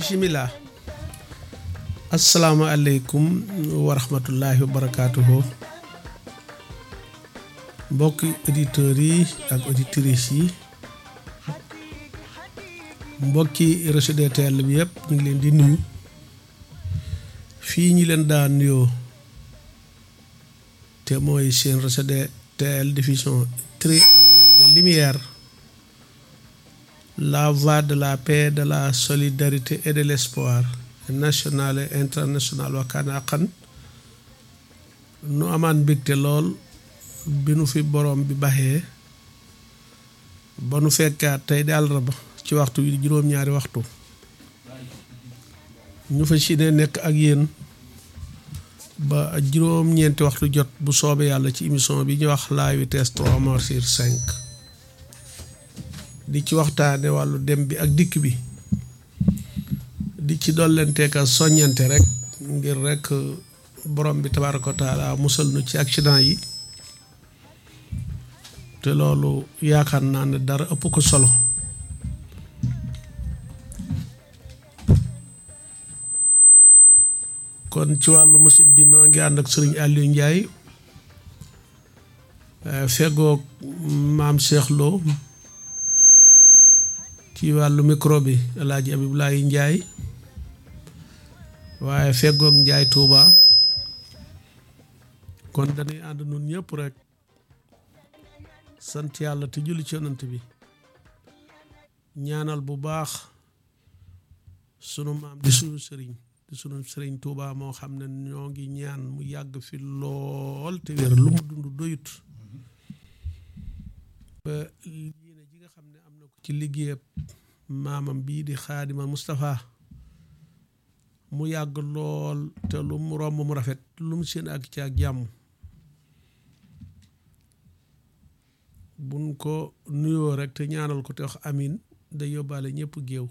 bisimilah asalaamaaleykum wa rahmatullahi wa barakaatuhu mbokki auditeurs yi ak auditrices yi mbokki réseau DTL bi yëpp ñu ngi leen di nuyu fii ñi leen daan nuyoo te mooy seen réseau DTL diffusion triangulaire de lumière la voie de la paix de la solidarité et de l'espoir national et international wakkaana xan nu amaan mbégte lool bi nu fi borom bi baxee ba nu fekkaat tey di àllarba ci waxtu wi juróom-ñaari waxtu ñu fa si ne nekk ak yéen ba juróom-ñeenti waxtu jot bu soobee yàlla ci émission bi ñu wax la vitesse trois morts sur cinq di ci waxtaane wàllu dem bi ak dikk bi di ci dollenteeka soññante rek ngir rek borom bi tabaaraka wa taala musal nu ci accident yi te loolu yaakaar naa ne dara ëpp ko solo kon ci wàllu machine bi noo ngi ànd ak sëriñ Aliou Ndiaye feggoog maam Cheikh Lo ci wàllu micro bi El Hadj Abibulaay Ndiaye waaye feggoog Ndiaye Touba kon dañuy ànd nun ñëpp rek sant yàlla te julli ci yonant bi ñaanal bu baax sunu maam di sunu sëriñ di sunu sëriñ Touba moo xam ne ñoo ngi ñaan mu yàgg fi lool te wér lu mu dund doyut ba yéene ji nga xam ne am na ko ci liggéeyab maamam bii di xaadima Moustapha mu yàgg lool te lu mu romb mu rafet lu mu seen ak ci ak jàmm buñ ko nuyoo rek te ñaanal ko te wax amin day yóbbaale ñëpp géew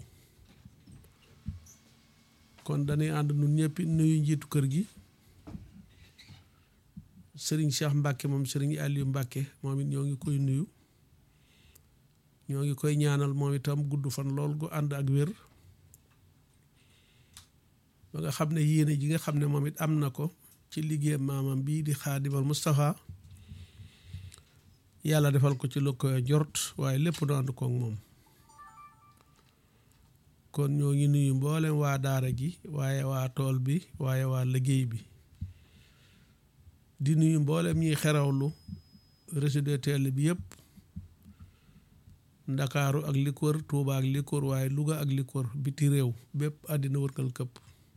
kon dañuy ànd nun ñëpp nuyu njiitu kër gi sëriñ Cheikh Mbacke moom sëriñ Aliou Mbacke moom it ñoo ngi koy nuyu ñoo ngi koy ñaanal moom itam gudd fan lool gu ànd ak wér ba nga xam ne yéene ji nga xam ne moom it am na ko ci liggéey maamam bii di xaadimal Moustapha yàlla defal ko ci lu koy jort waaye lépp nu ànd koog moom kon ñoo ngi nuyu mboolem waa daara ji waaye waa tool bi waaye waa liggéey bi di nuyu mboolem ñuy xerawlu réseau DTL bi yëpp ndakaaru ak li ko wër Tuuba ak li ko wër waaye Louga ak li ko wër biti réew bépp àddina wërkal këpp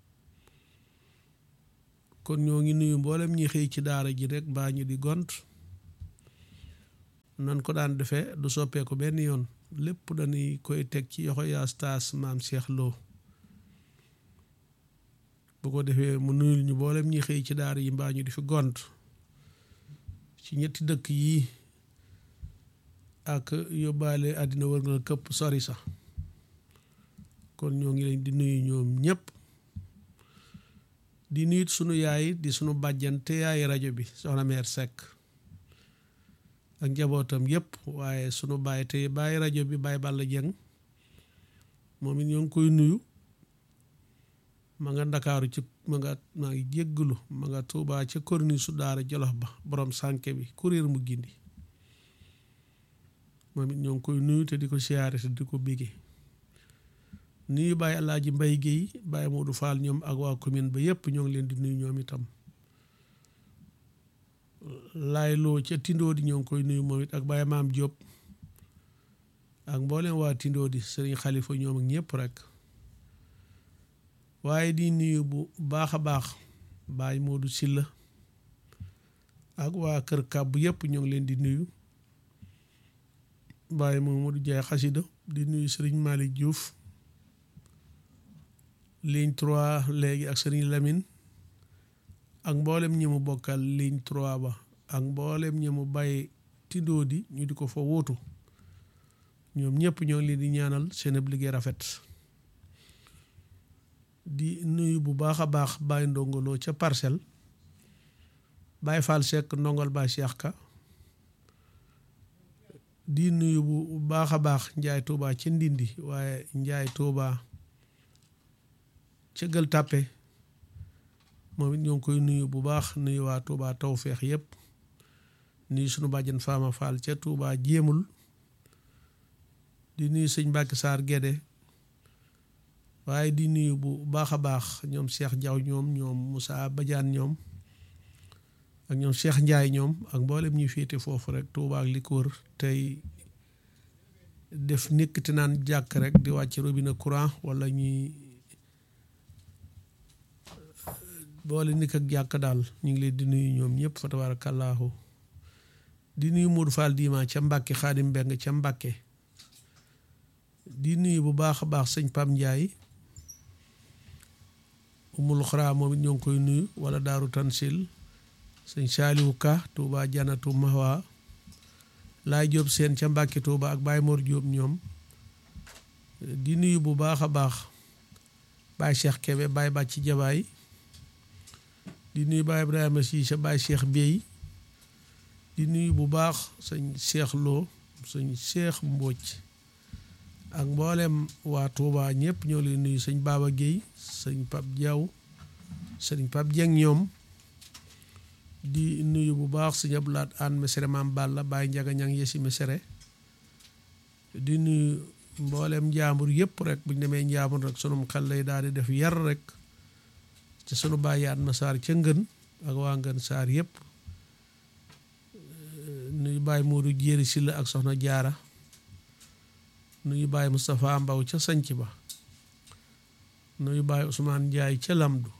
kon ñoo ngi nuyu mboolem ñi xëy ci daara ji rek mbaa ñu di gont nan ko daan defee du soppeeku benn yoon lépp dañuy koy teg ci yoxo yaas taas maam Cheikh Lo bu ko defee mu nuyul ñu mboolem ñi xëy ci daara yi mbaa ñu di fi gont ci ñetti dëkk yi ak yóbbaale àddina wër nga këpp sori sax kon ñoo ngi leen di nuyu ñoom ñëpp di nuyut sunu yaay di sunu bàjjante yaay rajo bi soxna meer Seck ak njabootam yëpp waaye sunu baay te bàyyi rajo bi bàyyi Balla Jeng moom it ñoo ngi koy nuyu ma nga ndakaaru ci ma nga maa ngi jéggalu ma nga tuubaa ca korni su daara jolof ba borom sànke bi kuréer mu gindi moom it ñoo ngi koy nuyu te di ko siyaare te di ko bégee nuyu bàyyi alaaji mbay géey bàyyi Moodu Faal ñoom ak waa commune ba yëpp ñoo ngi leen di nuyu ñoom itam laay loo ca tindoo di ñoo ngi koy nuyu moom it ak bàyyi maam Jóob ak mboolem waa tindoo di sëriñ xalifa ñoom ak ñëpp rek waaye di nuyu bu baax a baax bàyyi Moodu Silla ak waa kër kàbbu yëpp ñoo ngi leen di nuyu bàyyi Mamadou Jaay xasida di nuyu sëriñ Malick Diouf ligne 3 léegi ak sëriñ Lamine ak mboolem ñi mu bokkal ligne 3 ba ak mboolem ñi mu bàyyi tindoo di ñu di ko fa wóotu ñoom ñëpp ñoo ngi leen di ñaanal seen ab liggéey rafet di nuyu bu baax a baax bàyyi ndongoloo ca parcelle bàyyi Fall Seck ndongol ba Cheikh Ka di nuyu bu baax a baax njaay tuuba ci ndindi waaye njaay tuuba ca Gueule Tapée moom it ñoo ngi koy nuyu bu baax nuyu waa Touba Tawfeex yëpp nuyu sunu bàjjen Fama Fall ca Touba jéemul di nuyu sëñ Mbàkke Saar Gédé waaye di nuyu bu baax a baax ñoom Cheikh Diaw ñoom ñoom Moussa Badiane ñoom ak ñoom Cheikh Ndiaye ñoom ak mboolem ñuy féete foofu rek Touba ak li ko wër tey def nekkati naan jàkk rek di wàcc robinet courant wala ñuy boole nikk ak jàkk daal ñu ngi leen di nuyu ñoom ñëpp fa tabaarakallaahu di nuyu Modou Fall Dima ca Mbàkke Xaadim Mbeng ca Mbàkke di nuyu bu baax a baax sëñ Pam Ndiaye umul xaraa moom it ñoo ngi koy nuyu wala daaru tansil sëñ Saaliwu Ka Touba Janatu Mahwa laay Jóob seen ca Mbàkke Touba ak Baay Mor Jóob ñoom di nuyu bu baax a baax Baay Cheikh Kebe Baay Bàcci Jabaay di nuyu Baay Ibrahima Siise Baay Cheikh Bey di nuyu bu baax sëñ Cheikh Lo sëñ Cheikh Mbóoj ak mboolem waa Touba ñëpp ñoo leen nuyu sëñ Baba Guèye sëñ Pap Diaw sëñ Pap Dieng ñoom di nuyu bu baax sëñ Abdoulaat Aan Mesere Maam Balla Baay Njaga Ñang Yesi Mesere di nuyu mboolem njaambur yëpp rek buñ demee njaambur rek sunum xel lay daal di def yar rek ci sunu bàyyaat ma saar ca ngën ak waa ngën saar yëpp nuyu Baay Moodu Jéeri Silla ak soxna Jaara nuyu Baay Moustapha Mbaw ca sanc ba nuyu Baay Ousmane Njaay ca lamdu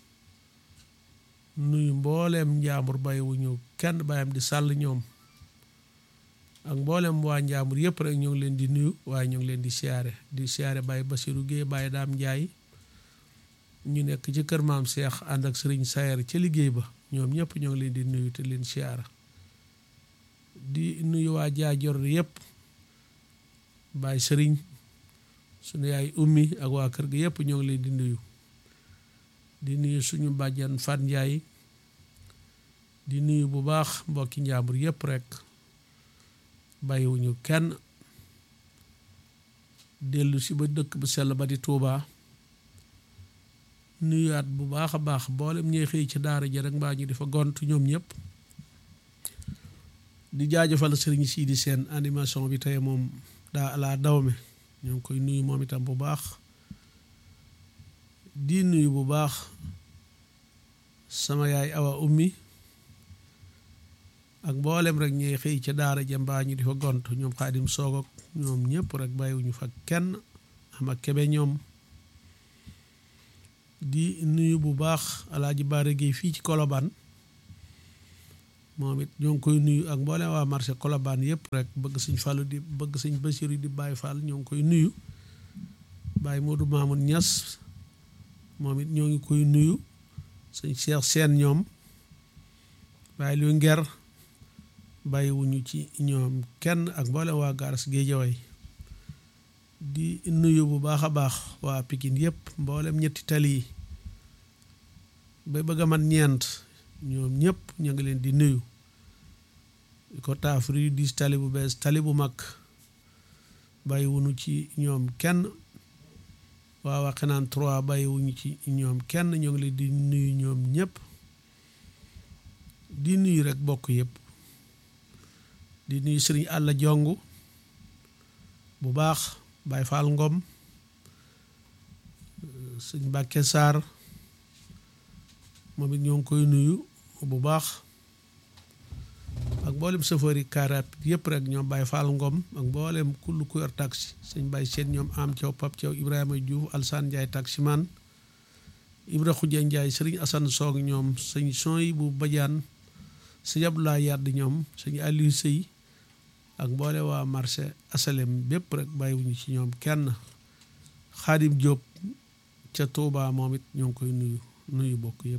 nuyu mbooleem njaambur bàyyiwuñu kenn bàyyam di sàll ñoom ak mboolem waa njaambur yëpp rek ñu ngi leen di nuyu waaye ñu ngi leen di siyaare di siyaare Baay Basiru Géey Baay Daam Njaay ñu nekk ci kër maam Seex ànd ak sëriñ Sayer ca liggéey ba ñoom ñëpp ñoo ngi leen di nuyu te leen siyaara di nuyu waa jaajor yëpp Baay sëriñ sunu yaay ummi ak waa kër gi yëpp ñoo ngi leen di nuyu di nuyu suñu bàjjan Fat Njaay di nuyu bu baax mbokki njaambur yëpp rek bàyyiwuñu kenn dellu si ba dëkk bu sell ba di Tuubaa nuyuwaat bu baax a baax boolem ñuy xëy ci daara ja rek mbaa ñu di fa gont ñoom ñëpp di jaajëfal sëriñ sii di seen animation bi tey moom daa alaa dawme ñoo ngi koy nuyu moom itam bu baax di nuyu bu baax sama yaay awa ummi ak mboolem rek ñuy xëy ca daara ja mbaa ñu di fa gont ñoom xaadim soog ak ñoom ñëpp rek bàyyiwuñu fa kenn am ak kebe ñoom di nuyu bu baax alaaji Baara Géey fii ci Kolobaan moom it ñoo ngi koy nuyu ak mboolem waa marché Kolobaan yëpp rek bëgg sëñ Fallu di bëgg sëñ Basiru di Baay Fall ñoo ngi koy nuyu Baay Moodu Maamun Ñas moom it ñoo ngi koy nuyu sëñ Cheikh Seen ñoom Baay lu nger bàyyiwuñu ci ñoom kenn ak mboolem waa garas Géejawaay di nuyu bu baax a baax waa Pikine yëpp mboolem ñetti tali yi ba bëgg a mat ñeent ñoom ñëpp ñu ngi leen di nuyu di ko taafri diis tali bu bees tali bu mag bàyyiwuñu ci ñoom kenn waa Waxinaan 3 bàyyiwuñu ci ñoom kenn ñoo ngi leen di nuyu ñoom ñëpp di nuyu rek bokk yëpp di nuyu sëriñ àlla jong bu baax Baay Faal Ngom sëñ Mbàkke Saar moom it ñoo ngi koy nuyu bu baax ak mboolem chauffeur yi kaaraat yëpp rek ñoom Baay Faal Ngom ak mboolem kullu ku yor taxi sëñ Baay Seen ñoom am Thiaw Pap Thiaw Ibrahima Diouf Alsaan Njaay taximan Ibra Xuja Njaay sëriñ Asan Soog ñoom sëñ Soy bu Bajaan sëñ Abdoulaye Yàdd ñoom sëñ Aliou Sëy ak mboole waa marché asalem bépp rek bàyyiwuñu ci ñoom kenn xaadim Jóob ca Tuubaa moom it ñoo ngi koy nuyu nuyu bokk yëpp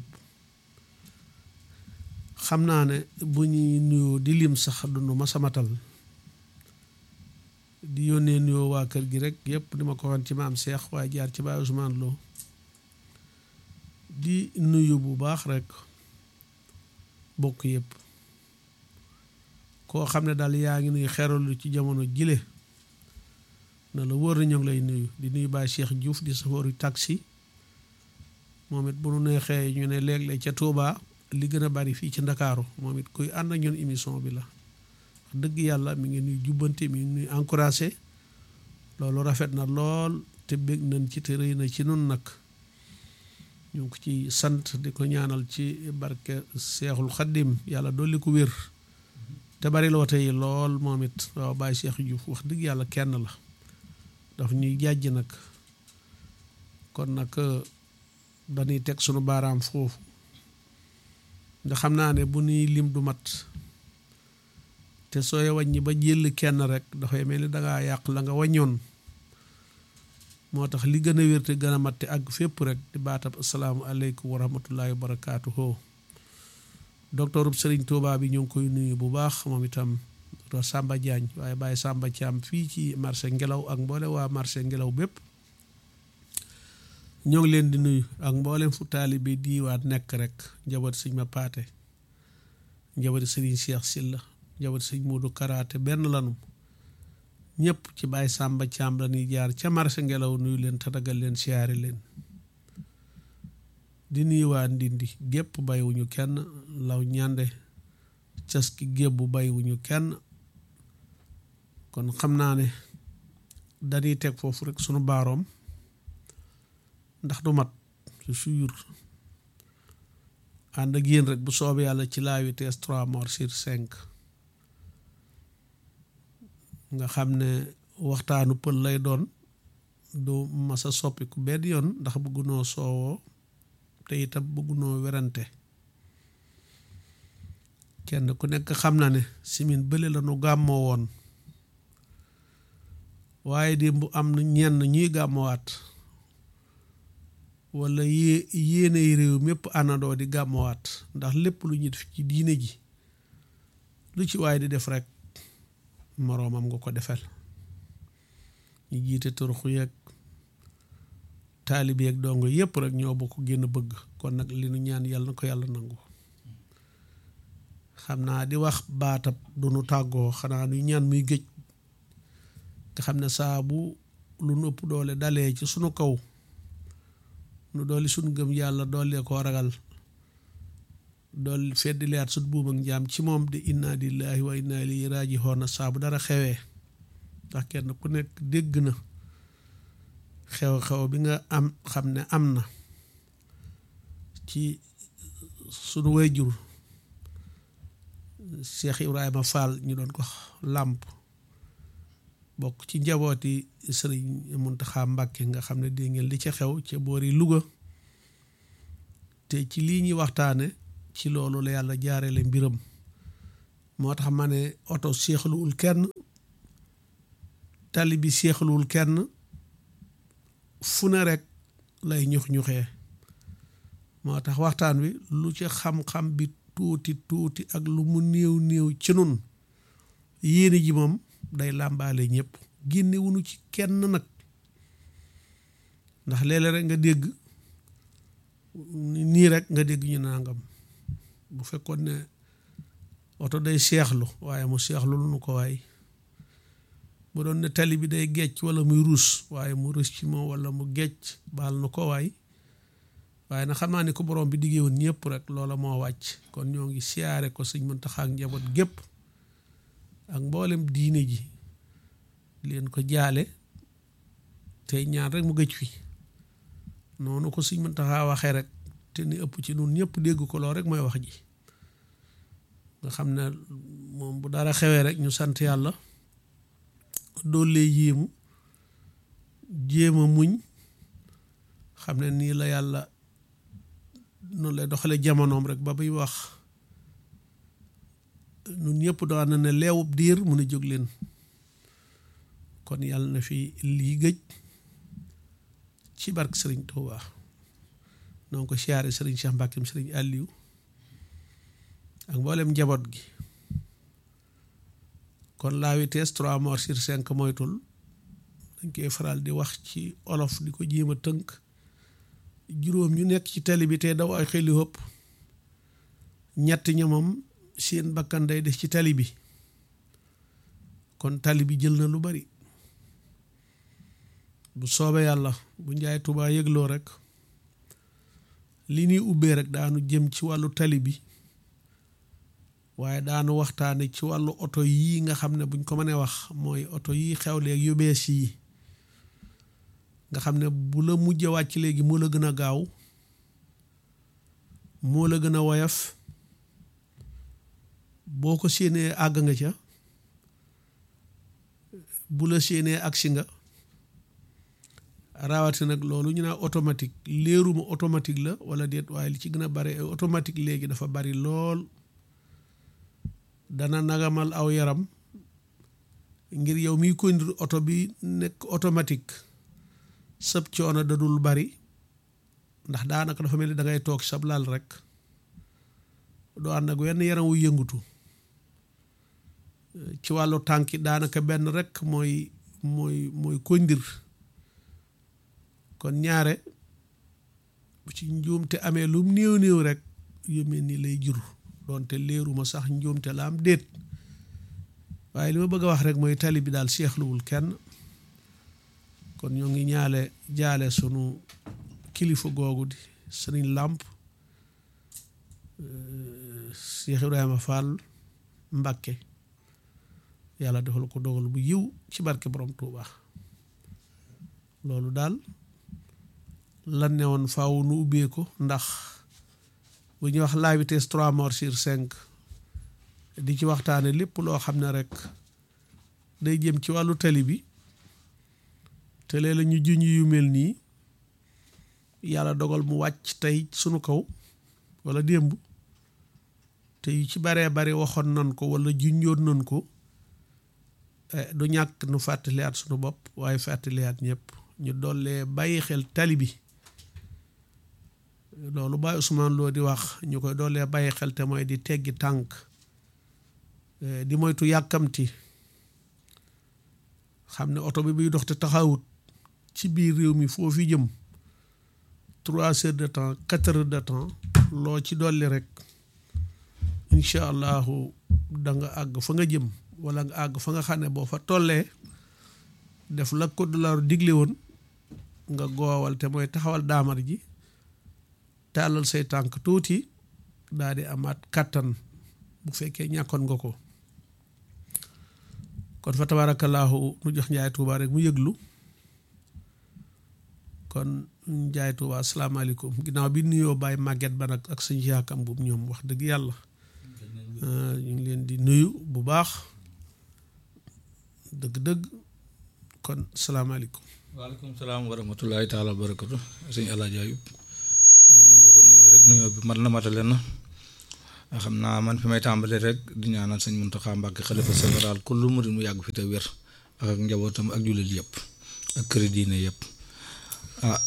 xam naa ne bu ñuy nuyoo di lim sax dund ma samatal di yónnee nuyoo waa kër gi rek yëpp di ma ko waxoon ci maam Seex waaye jaar ci Baay Usmaan Lo di nuyu bu baax rek bokk yëpp koo xam ne daal yaa ngi nuy xeralu ci jamono jile na la wóor na ñoo ngi lay nuyu di nuyu Baay Cheikh Diouf di safooru taxi moom it bu nu neexee ñu ne léeg-léeg ca Touba li gën a bari fii ci Ndakaaru moom it kuy ànd ak ñun émission bi la wax dëgg yàlla mi ngi nuy jubbante mi ngi nuy encouragé loolu rafet na lool te bég nañ ci te rëy na ci nun nag ñu ngi ko ci sant di ko ñaanal ci barke Seexul Xaddim yàlla dolli ko wér te bari loo tey lool moom it waaw Baye Cheikh Diouf wax dëgg yàlla kenn la daf ñuy jàjj nag kon nag dañuy teg sunu baaraam foofu nga xam naa ne bu nuy lim du mat te sooy wàññi ba jël kenn rek dafay mel ni dangaa yàq la nga waññoon moo tax li gën a wér te gën a mat te àgg fépp rek di baatab asalaamu aleykum wa rahmatullahi wa barakaatuhu docteur Serigne Touba bi ñu ngi koy nuyu bu baax moom itam docteur Samba Diagne waaye Baye Samba Thiam fii ci marché ngelaw ak mboole waa marché ngelaw bépp ñoo ngi leen di nuyu ak mboolem fu taalibe diiwaat nekk rek njaboot sëñ ma paate njaboot sëriñ Cheikh Silla njaboot sëñ Moodu Karaate benn lanu ñëpp ci Baye Samba Thiam la ñuy jaar ca marché ngelaw nuyu leen tatagal leen siyaare leen di nuyu waa Ndindi gépp baywuñu kenn law ñande caski gébbu baywuñu kenn kon xam naa ne dañuy teg foofu rek sunu baaroom ndax du mat su suyur ànd ak yéen rek bu soobee yàlla ci la vitesse trois morts sur cinq nga xam ne waxtaanu pël lay doon du masa soppiku benn yoon ndax bëggunoo soowoo te itam bëggunoo werante kenn ku nekk xam na ne simin bële la nu gàmmoo woon waaye démb am na ñenn ñuy gàmmowaat wala yée yéenay réew mépp àndandoo di gàmmowaat ndax lépp lu ñu def ci diine ji lu ci waaye di def rek moroomam nga ko defal ñu jiite turxu yeeg taalib yeeg dongo yépp rek ñoo bokk génn bëgg kon nag li nu ñaan yàlla na ko yàlla nangu xam naa di wax baatab du nu tàggoo xanaa nu ñaan muy géej nga xam ne saa bu lu nu ëpp doole dalee ci sunu kaw nu dooli sunu gëm yàlla doole koo ragal dool feddi leyaat sut buum ak njaam ci moom di inna lillahi wa inna ilayhi raaji'uun saa bu dara xewee ndax kenn ku nekk dégg na xew-xew bi nga am xam ne am na ci sunu wayjur Cheikh Ibrahima Fall ñu doon ko làmp bokk ci njabooti sëriñ Muntaxa Mbàkke nga xam ne dégg ngeen li ca xew ca boori Louga te ci lii ñuy waxtaane ci loolu la yàlla jaarele mbiram moo tax ma ne oto seexluwul kenn tali bi seexluwul kenn fu ne rek lay ñux-ñuxee moo tax waxtaan wi lu ci xam-xam bi tuuti tuuti ak lu mu néew néew ci nun yéene ji moom day làmbaale ñëpp génne wuñu ci kenn nag ndax léeg-léeg rek nga dégg nii rek nga dégg ñu nangam bu fekkoon ne oto day seexlu waaye mu seexlu lu nu ko waay bu doon ne tali bi day gecc wala muy ruus waaye mu rus ci moom wala mu gecc baal nu ko waay waaye nag xam naa ni ko borom bi diggee woon ñëpp rek loola moo wàcc kon ñoo ngi siyaare ko sëñ Muntaxa ak njaboot gépp ak mboolem diine ji leen ko jaale tey ñaan rek mu gëj fi noonu ko sëñ Muntaxa waxee rek te ni ëpp ci nun ñëpp dégg ko lool rek mooy wax ji nga xam ne moom bu dara xewee rek ñu sant yàlla doole yéemu jéem a muñ xam ne nii la yàlla noonu lay doxale jamonoom rek ba muy wax nun ñëpp daan na ne leewub diir mun a jóg leen kon yàlla na fi lii gëj ci barke sëriñ Tuubaa noo ko siyaare sëriñ Cheikh Mbàkkeem sëriñ Aliou ak mboolem njaboot gi kon la vitesse trois morts sur cinq moytul dañ koy faral di wax ci olof di ko jéem a tënk juróom ñu nekk ci tali bi te daw ay xeli hëpp ñett ñamam seen bakkan day des ci tali bi kon tali bi jël na lu bari bu soobee yàlla bu njaay tubaa yëgloo rek li ñuy ubbee rek daanu jëm ci wàllu tali bi waaye daanu waxtaane ci wàllu oto yii nga xam ne buñ ko mënee wax mooy oto yi xew léegi yu bees yi nga xam ne bu la mujj wàcc léegi moo la gën a gaaw moo la gën a woyof boo ko séenee àgg nga ca bu la séenee agsi nga raawati nag loolu ñu naan automatique léeruma automatique la wala déet waaye li ci gën a bari automatique léegi dafa bari lool dana nagamal aw yaram ngir yow miy conduire oto bi nekk automatique sab coono dadul bari ndax daanaka dafa mel ni da ngay toog sab lal rek doo ànd ak wenn yaram wu yëngutu ci wàllu tànki daanaka benn rek mooy mooy mooy conduire kon ñaare bu ci njuumte amee lum néew néew rek yu mel ni lay jur doonte léeruma sax njuumte la am déet waaye li ma bëgg a wax rek mooy tali bi daal seexluwul kenn kon ñoo ngi ñaale jaale sunu kilifa googu di sëriñ làmp Cheikh Ibrahima Fall Mbakke yàlla defal ko dogal bu yiw ci barke borom Touba loolu daal lan ne woon faaw nu ubbee ko ndax bu ñuy wax la vitesse trois morts sur cinq di ci waxtaane lépp loo xam ne rek day jëm ci wàllu tali bi te lee la ñu juñ yu mel nii yàlla dogal mu wàcc tey sunu kaw wala démb te yu ci baree bari waxoon nan ko wala junjoon nan ko du ñàkk nu fàttaliyaat sunu bopp waaye fàttaliyaat ñëpp ñu dollee bàyyi xel tali bi loolu Baye Ousmane Lo di wax ñu koy doolee bàyyi xel te mooy di teggi tànk di moytu yàkkamti xam ne oto bi buy dox te taxawut ci biir réew mi foofu jëm trois heures de temps quatre heures de temps loo ci dolli rek incha allahu da nga àgg fa nga jëm wala nga àgg fa nga xam ne boo fa tollee def la ko dollar digle woon nga goowal te mooy taxawal daamar ji tàllal say tànk tuuti daal di amaat kàttan bu fekkee ñàkkoon nga ko kon fa tabaarakallaahu nu jox njaay tuuba rek mu yëglu kon njaay tuuba asalaamaaleykum ginnaaw bi nuyoo bàyyi màgget ba nag ak sëñ yaakam bu ñoom wax dëgg yàlla ñu ngi leen di nuyu bu baax dëgg-dëgg kon salaamaaleykum waaleykum salaam wa rahmatullahi taala wa barakatu sëñ Alaaji Ayub noonu nga ko nuyoo rek nuyoo bi mat na matale na xam naa man fi may tàmbalee rek di ñaanal sëñ Muntaxa Mbàkke xalifa général kullu murid mu yàgg fi te wér ak ak njabootam ak jullit yëpp ak këri diine yëpp ah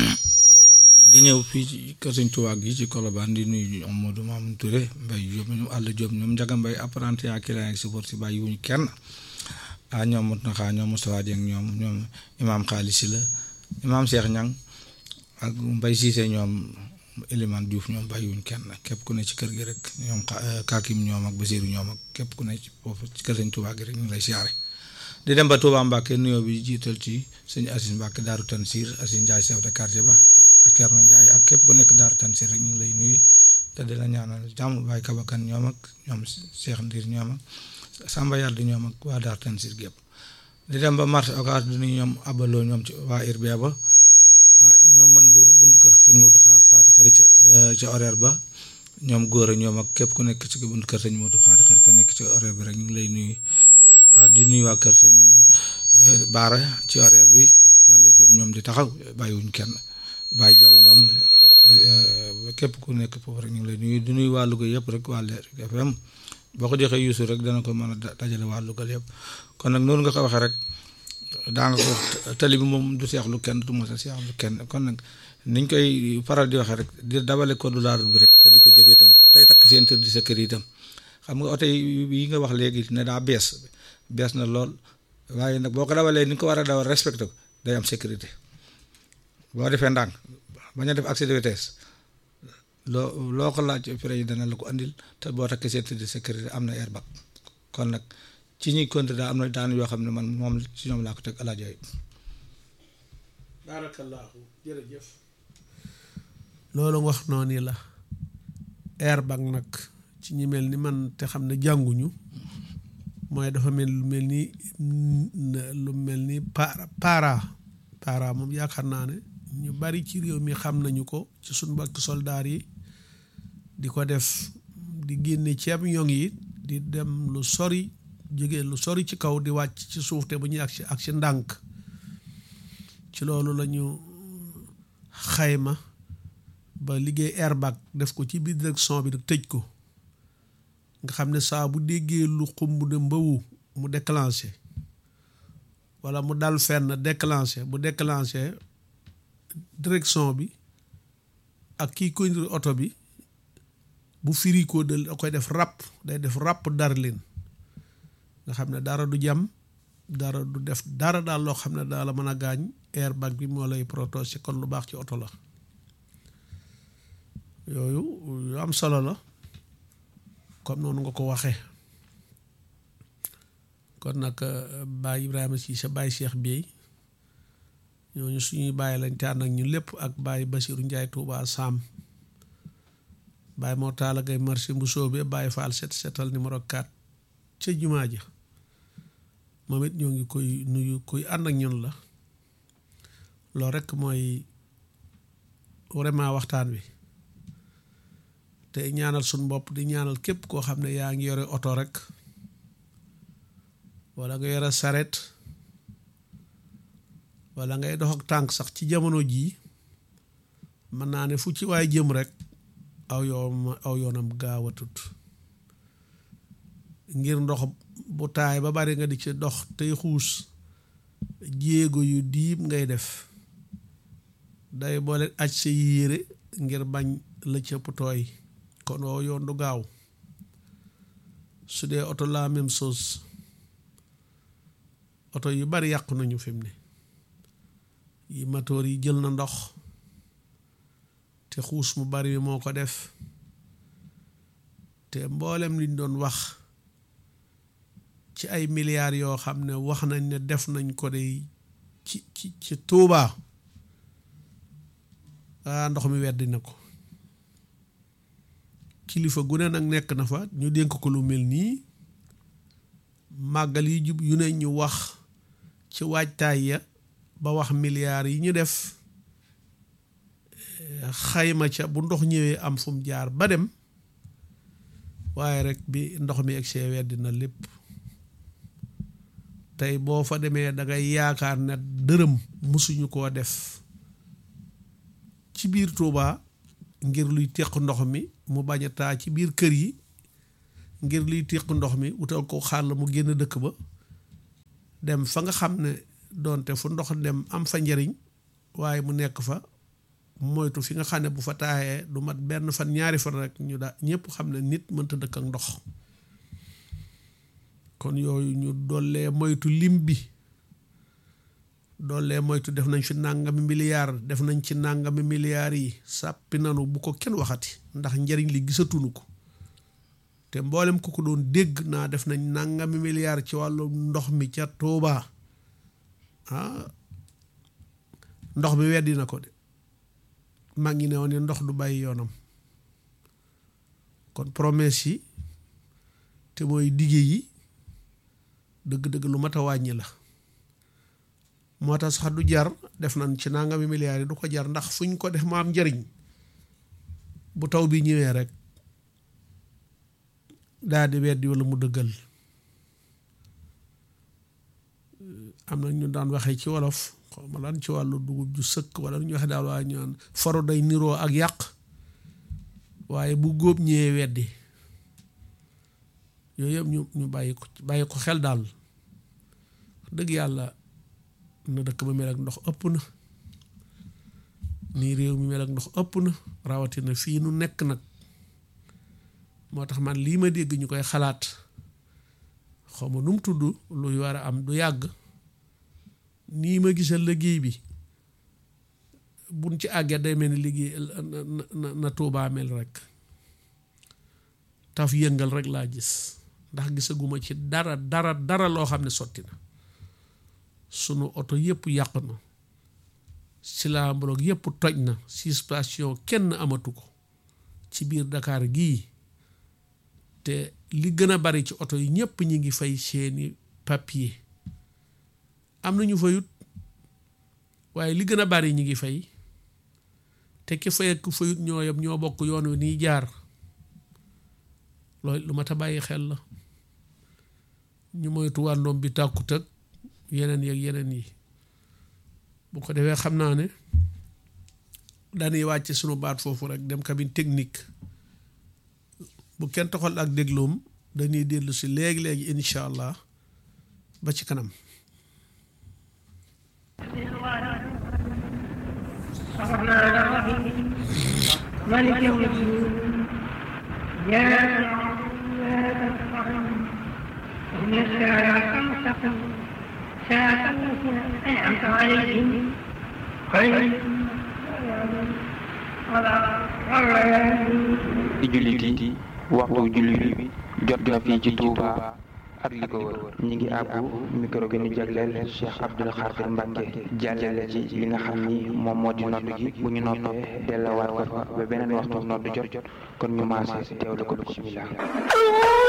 di ñëw fii ci kër sëñ Tuubaa gi ci Colobane di nuyu ñoom Modou Mamoun Touré Mbaye Diop ñoom Alla Diop ñoom Njaga Mbay apprenti yaa client ak support si bàyyi wuñu kenn ah ñoom Muntaxa ñoom Moustapha Dieng ñoom ñoom imaam Xaalis Si la imaam Cheikh Ñang ak Mbay Siise ñoom Elimane Diouf ñoom bàyyiwuñ kenn képp ku ne ci kër gi rek ñoom Kakim ñoom ak Basiru ñoom ak képp ku ne ci foofu ci kër sëñ Tuubaa gi rek ñu ngi lay siyaare di dem ba Touba Mbàkke nuyoo bi jiital ci sëñ Asis Mbàkke Daaru Tansiir Asis Njaay chef de quartier ba ak Cerno Njaay ak képp ku nekk Daaru Tansiir rek ñu ngi lay nuyu te di la ñaanal jàmm Baay Kabakan ñoom ak ñoom Cheikh Ndiir ñoom ak Samba Yàlla ñoom ak waa Daaru Tansiir gépp di dem ba marché Ocass di nuyu ñoom abaloo ñoom ci waa Irbia ba ah ñoom man dur buntu kër sëñ Modou Faati Xari ca ca horaire ba ñoom góor a ñoom ak képp ku nekk ci buntu kër sëñ Modou Faati Xari te nekk ci horaire bi rek ñu ngi lay nuyu ah di nuyu waa kër sëñ Baara ci horaire bi yàlla jóg ñoom di taxaw bàyyiwuñ kenn bàyyi jaw ñoom képp ku nekk foofu rek ñu ngi lay nuyu di nuyu waa Louga yëpp rek waa Leer FM boo ko joxee Youssou rek dana ko mën a dajale waa Louga yëpp kon nag noonu nga ko waxee rek. daa nga ko wax tali bi moom du seexlu kenn du mos a seexlu kenn kon nag niñ koy faral di waxee rek di dabale ko du laarul bi rek te di ko jëfee itam tey takk seen tër di sa kër itam xam nga oto yi nga wax léegi ne daa bees bees na lool waaye nag boo ko dawalee ni nga ko war a dawal respecté ko day am sécurité boo defee ndànk bañ a def accès de vitesse loo loo ko laaj frein yi dana la ko andil te boo takkee seen tër di sécurité am na airbag kon nag ci ñuy compter daal am na daan yoo xam ne man moom ci ñoom laa ko teg alaajo yi baarakallaahu jërëjëf loolu nga wax noonu la airbag nag ci ñi mel ni man te xam ne jànguñu mooy dafa mel lu mel ni lu mel ni para para para moom yaakaar naa ne ñu bari ci réew mi xam nañu ko ci suñ mbokki soldaar yi di ko def di génne ceeb ñoŋ yi di dem lu sori jóge lu sori ci kaw di wàcc ci suuf te bu ñuy ak si ak si ndànk ci loolu la ñu xayma ba liggéey airbag def ko ci biir direction bi nag tëj ko nga xam ne saa bu déggee lu xumb ne mbawu mu déclenché wala mu dal fenn déclenché bu déclenché direction bi ak kii conduire oto bi bu firi ko da koy def ràpp day def ràpp dar leen nga xam ne dara du jam dara du def dara daal loo xam ne daal la mën a gaañ airbag bi moo lay protéger kon lu baax ci oto la yooyu yu am solo la comme noonu nga ko waxee kon nag Baye Ibrahima Cissé Baye Cheikh Bey ñooñu suñuy bàyyi lañ te ànd ak ñu lépp ak Baye Basirou Ndiaye Touba Sam Baye moo taala gay marché bu soobee Baye Fall set setal numéro 4 ca jumaa ja moom it ñoo ngi koy nuyu koy ànd ak ñun la loolu rekk mooy vraiment waxtaan wi te ñaanal suñ bopp di ñaanal képp koo xam ne yaa ngi yore oto rek wala nga yore saret wala ngay dox ak tànk sax ci jamono jii mën naa ne fu ci waay jëm rek aw yoon aw yoonam gaawatut ngir ndox bu taay ba bari nga di ci dox tey xuus jéego yu diib ngay def day boole aj sa yére ngir bañ la cëpp tooy kon woo yoon du gaaw su dee oto la même chose oto yu bari yàqu nañu fi mu ne yi matoor yi jël na ndox te xuus mu bari moo ko def te mboolem liñ doon wax ci ay milliards yoo xam ne wax nañ ne def nañ ko de ci ci ci Tuubaa ah ndox mi weddi na ko kilifa gu ne nag nekk na fa ñu dénk ko lu mel nii màggal yi jub yu ne ñu wax ci waajtaay ya ba wax milliards yi ñu def xayma ca bu ndox ñëwee am fu mu jaar ba dem waaye rek bi ndox mi egg see weddi na lépp tey boo fa demee da ngay yaakaar ne dërëm musuñu koo def ci biir Tuubaa ngir luy teq ndox mi mu bañ a taa ci biir kër yi ngir luy teq ndox mi wutal ko xàll mu génn dëkk ba dem fa nga xam ne doonte fu ndox dem am fa njariñ waaye mu nekk fa moytu fi nga xam ne bu fa taayee du mat benn fan ñaari fan rek ñu daa ñëpp xam ne nit mënta dëkk ak ndox kon yooyu ñu dollee moytu lim bi dollee moytu def nañ fi nàngami milliard def nañ ci nàngami milliards yi sàppi nanu bu ko kenn waxati ndax njariñ li gisatunu ko te mboolem ku ko doon dégg naa def nañ nàngami milliard ci wàllu ndox mi ca Tuubaa ah ndox mi weddi na ko de mag ngi ne woon ne ndox du bàyyi yoonam kon promesse yi te mooy dige yi dëgg-dëgg lu mat a wàññi la moo tax sax du jar def nañ ci nangami milliards yi du ko jar ndax fuñ ko def mu am njariñ bu taw bi ñëwee rek daal di weddi wala mu dëggal am na ñu daan waxee ci wolof xaw ma lan ci wàllu dugub ju sëkk wala ñu waxe daal waaye ñaan faro day niroo ak yàq waaye bu góob ñëwee weddi yooyu yëpp ñu ñu bàyyi ko bàyyi ko xel daal dëgg yàlla na dëkk ba mel ak ndox ëpp na nii réew mi mel ak ndox ëpp na rawatina fii nu nekk nag moo tax man lii ma dégg ñu koy xalaat xaw ma nu mu tudd luy war a am du yàgg nii ma gisal liggéey bi buñ ci àggee day mel ni liggéey na na Tuubaa mel rek taf yëngal rek laa gis ndax gisaguma ci dara dara dara loo xam ne sotti na sunu oto yëpp yàq na Sila Mbolog yëpp toj na suspension kenn amatu ko ci biir Dakar gii te li gën a bari ci oto yi ñëpp ñi ngi fay seeni papier am na ñu fayut waaye li gën a bari ñi ngi fay te ki fay ak ku fayut ñoo yem ñoo bokk yoon wi nii jaar loolu lu mat a bàyyi xel la ñu moytu wàndoom bi tàkkut ak yeneen yeeg yeneen yi bu ko defee xam naa ne dañuy wàcce sunu baat foofu rek dem cabine technique bu kenn toxal ak dégloom dañuy dellu si léegi-léegi incha allah ba ci kanam الرحمن الرحيم مالك يوم الدين إياك نعبد وإياك نستعين اهدنا الصراط المستقيم صراط الذين أنعمت عليهم غير ci jullit yi waxtu jullit bi jot na fii ci Touba ak li ko wër ñi ngi àbbu micro bi ñu jagleel Cheikh Abdoul Khadir Mbacke jàllale ci li nga xam ni moom moo di noddu gi bu ñu noppee dellawaat ko fa ba beneen waxtu noddu jot kon ñu maase teewlu ko bismillah